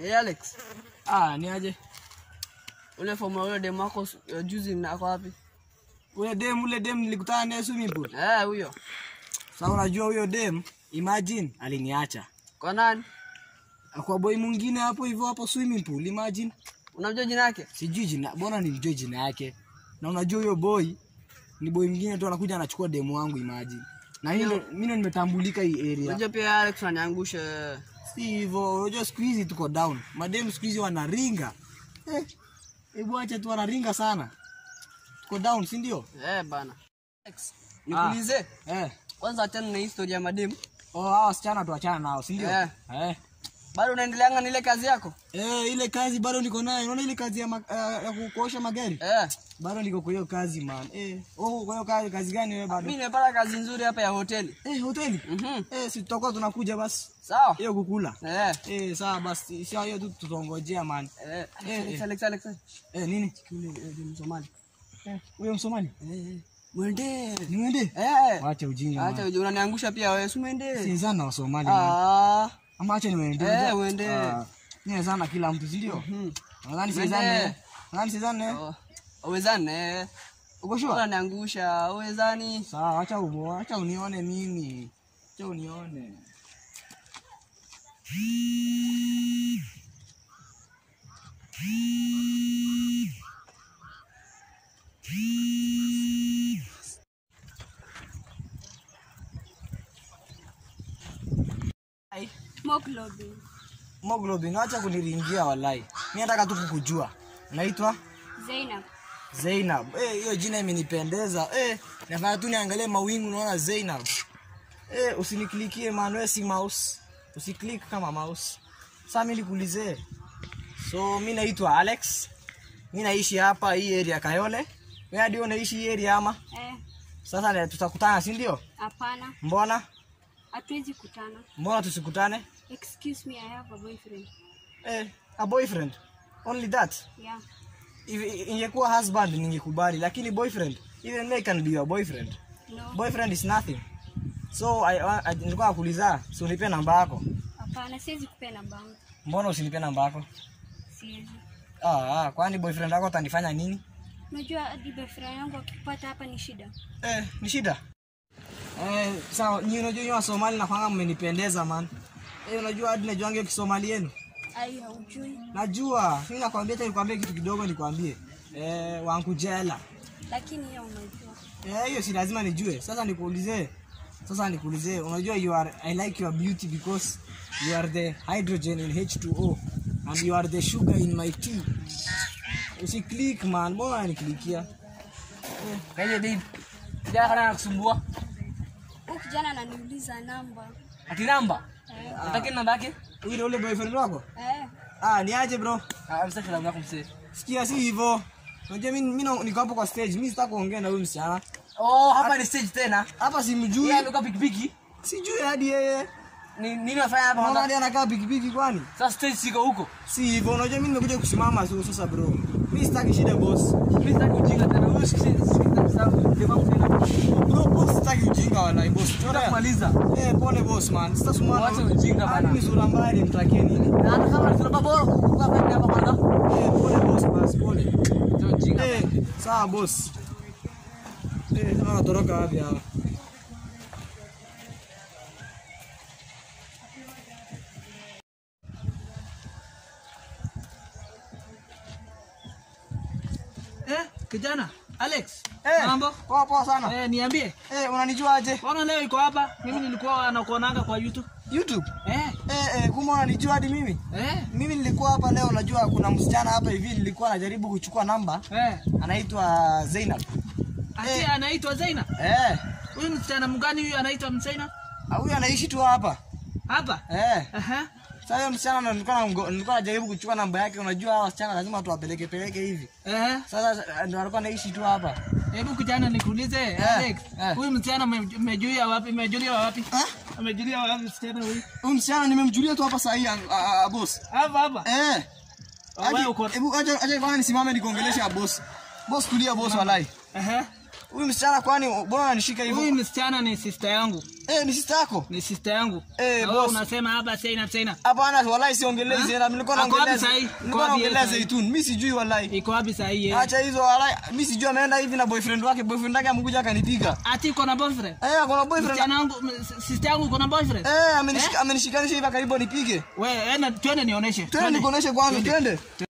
Hey Alex, Ah, ni aje? ule fomu ya ule demu wako uh, juzi mnako wapi? Ule dem, ule dem nilikutana naye swimming pool. Eh, huyo. Sasa unajua huyo dem, imagine aliniacha. Kwa nani? Akwa boy mwingine hapo hivyo hapo swimming pool, imagine. Unamjua jina yake? Sijui jina, mbona nilijua jina yake. Na unajua huyo boy ni boy mwingine tu anakuja anachukua demu wangu imagine. Na mimi ndo mimi ndo nimetambulika hii area. Unajua pia Alex unaniangusha. Si hivyo, unajua siku hizi tuko down. Madem siku hizi wanaringa. Eh, hebu acha tu wanaringa sana. Tuko down, si ndio? Eh, bana. Alex, nikuulize. Eh. Kwanza achana na historia ya mademu. Oh, hao wasichana tuachana nao, si ndio? Eh. Eh. Bado unaendeleanga na ile kazi yako? Eh, ile kazi bado niko nayo. Unaona ile kazi ya, ma, uh, ya kuosha magari? Eh. Bado niko kwa hiyo kazi man. Eh, oh, kwa hiyo kazi, kazi gani wewe bado? Mimi nimepata kazi nzuri hapa ya hoteli. Eh, hoteli. Mhm. Eh, si tutakuwa tunakuja basi. Sawa? Hiyo kukula. Eh. Eh, sawa basi. Sio hiyo tu tutongojea man. Eh, Eh, Alex, eh. Alex, Alex. Eh, nini? Yule eh, ni Msomali. Eh, huyo Msomali. Eh, eh. Mwende. Niende? Eh. Wacha ujinga. Acha man. uje unaniangusha pia wewe, si mwende. Si sana Wasomali man. Ah. Ama acha niwaende. Eh, uende. Ni sana kila mtu, si ndio? Mhm. Nadhani Uende. sizane. Nadhani sizane. Oh, Uwezane. Uko sure? Unaniangusha, uwezani. Sawa, acha umo, acha unione mimi. Acha unione. Hemoglobin. Moglobin, acha kuniringia walai. Mimi nataka tu kukujua. Naitwa Zainab. Zainab. Eh, hiyo jina imenipendeza. Eh, nafanya tu niangalie mawingu naona Zainab. Eh, usiniklikie man, wewe si mouse. Usiklik kama mouse. Sasa mimi nikuulize. So mimi naitwa Alex. Mimi naishi hapa hii area Kayole. Wewe ndio unaishi hii area ama? Eh, Sasa ne- tutakutana si ndio? hapana. Mbona? Hatuwezi kutana. Mbona tusikutane? Excuse me, I have a boyfriend. Eh, a boyfriend. Only that. Yeah. If- ingekuwa husband ningekubali lakini boyfriend even me can be your boyfriend No. boyfriend is nothing so I, I, I, nilikuwa nakuuliza si unipe namba yako Hapana, siwezi kupea namba yangu. mbona usinipe namba yako Siwezi. ah, ah, kwani boyfriend wako atanifanya nini Unajua hadi boyfriend yangu akipata hapa ni shida. eh, ni shida eh, sawa nyi unajua nyi wasomali nakwanga mmenipendeza man eh, unajua hadi najuange kisomali yenu Ai, haujui. najua mi nakwambia cha nikwambie kitu kidogo nikwambie eh, wankujela Lakini hiyo unajua. Eh, hiyo si lazima nijue. Sasa nikuulize. Sasa nikuulize. Unajua you are I like your beauty because you are the hydrogen in H2O and you are the sugar in my tea. Usi click man, mbona unaniklikia? Kaje babe. Sija kana nakusumbua. Huyu kijana ananiuliza namba. Ati namba. Eh. Unataka namba yake? Huyu ndio ule boyfriend wako? Eh. Ah, ni aje bro? Ah, msaki namba yako msee. Sikia si hivyo. Unajua mimi mimi na- niko hapo kwa stage. Mimi sitaki kuongea na huyu msichana. Oh, hapa ni stage tena. Hapa simjui. Yeye amekuwa pikipiki. Sijui hadi yeye. Ni nini unafanya hapa Mbona hadi kwanza? anakaa pikipiki kwani? Sasa stage siko huko. Si hivyo. Unajua mimi nimekuja kusimama tu sasa bro. Mimi sitaki shida boss. Mimi sitaki ujinga tena. Wewe sikiza sikiza sababu ndio mambo tena. Bro, boss sitaki ujinga wala boss. Tunataka Tunaona. kumaliza. Eh, pole boss man. Sasa sumana. Wacha ujinga bana. Mimi sura mbaya nimtakie nini? Na hata kama tunapa bora kukaa hapa kwanza. Eh, pole boss basi pole. Sio ujinga. Eh, sawa boss. Eh, tunatoroka wapi hapa? Eh, kijana Alex, Eh, mambo? Poa poa sana. Eh, niambie. Eh, unanijuaje? Mbona leo iko hapa? Mimi nilikuwa nakuonanga kwa YouTube. YouTube. Eh, Eh, eh, kumbe unanijua hadi mimi? eh, Mimi nilikuwa hapa leo, najua kuna msichana hapa hivi nilikuwa najaribu kuchukua namba. eh. Anaitwa Zainab. Ati Eh. anaitwa Zaina. Eh, Huyu msichana mgani huyu anaitwa Msaina? ah, huyu anaishi tu hapa. Hapa. Eh. Aha. Sasa huyo msichana ndo nilikuwa namgo- nilikuwa najaribu kuchukua namba yake. Unajua hawa wasichana lazima tuwapeleke peleke hivi. Eh, Sasa ndo alikuwa anaishi tu hapa. hebu kijana nikuulize Alex. eh. Huyu msichana ume- umejulia wapi? Umejulia wapi? Ah? Umejulia wapi msichana huyu? Huyu msichana nimemjulia tu hapa saa hii ah, ah, boss. Hapa hapa. Eh. Wewe uko Hebu acha acha kwanza nisimame nikuongelesha boss. Boss tulia boss walai. Aha. Huyu msichana kwani mbona ananishika Huyu hivyo? msichana ni sister yangu. Eh, ni sister yako? Ni sister yangu. Eh, Na wewe boss. unasema hapa Zainab Zainab. Hapana, wallahi siongelei Ha? Zainab. Nilikuwa Ako wapi naongelea sahi? Nilikuwa Ako wapi naongelea yeye sahi? Zaitun. Mimi sijui wallahi. Iko wapi saa hii? yeye? Acha hizo wallahi. Mimi sijui ameenda hivi na boyfriend wake. Boyfriend wake amekuja akanipiga. Ati iko na boyfriend? Eh, akona boyfriend. Msichana wangu, m- sister yangu iko na boyfriend? Eh, amenishika amenishikanisha hivi karibu nipige. Wewe, enda twende nionyeshe. Twende nikuoneshe kwanza, twende.